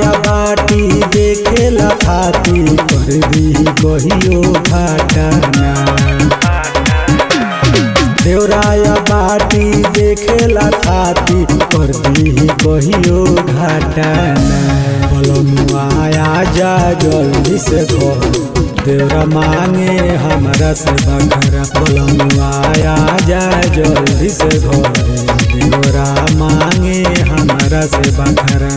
देवराया बाटी देखेला खाती कर दी कहियो घाटाना देवराया बाटी देखेला खाती कर दी कहियो घाटाना बलनुआ आजा जल्दी से घर देवरा मांगे हमरा से बखरा बलनुआ आजा जल्दी से घर देवरा मांगे हमरा से बखरा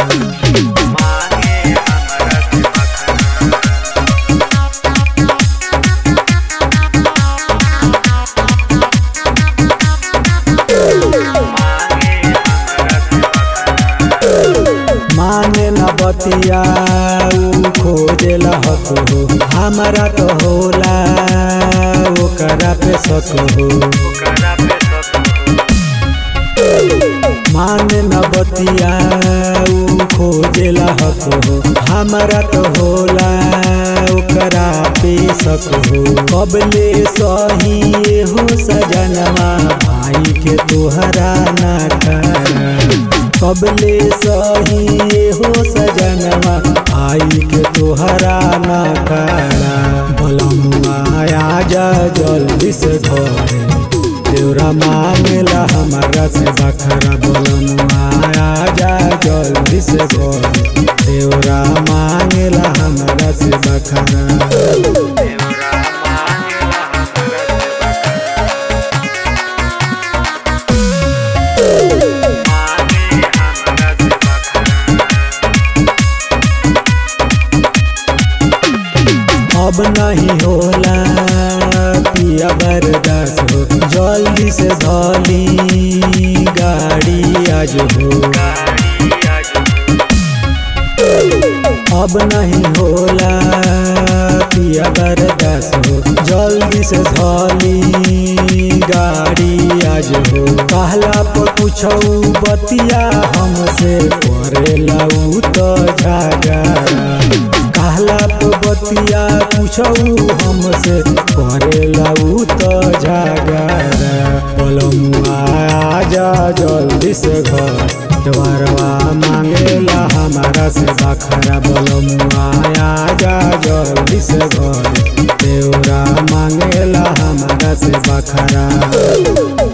माने न बतिया ऊ खोजेला हक हो हमारा तो होला ओकरा पे शक हो माने न बतिया ऊ खोजेला हक हो हमारा तो होला ओकरा पे शक हो कबले सही हो सजनवा भाई के तोहरा ना करा कबले सही हो सजनवा आई के तोहरा ना करा बलमुआ आजा जल्दी से घरे देवरा मांगला हमारा से बखरा बलमुआ आजा जल्दी से घरे देवरा मांगला हमारा से बखरा अब नहीं होला पिया बर्दाश्त हो जल्दी से धली गाड़ी आज हो अब नहीं होला पिया बर्दाश्त हो जल्दी से धली गाड़ी आज हो कहला पर पूछौ बतिया हमसे करेला उ तो झगड़ा कहला तो बतिया पूछौ हमसे करेला उ तो झगड़ा बोलमुआ आजा जल्दी से घर द्वारवा मांगेला हमारा से बखरा बोलमुआ आजा जल्दी से घर देवरा मांगेला हमारा से बखरा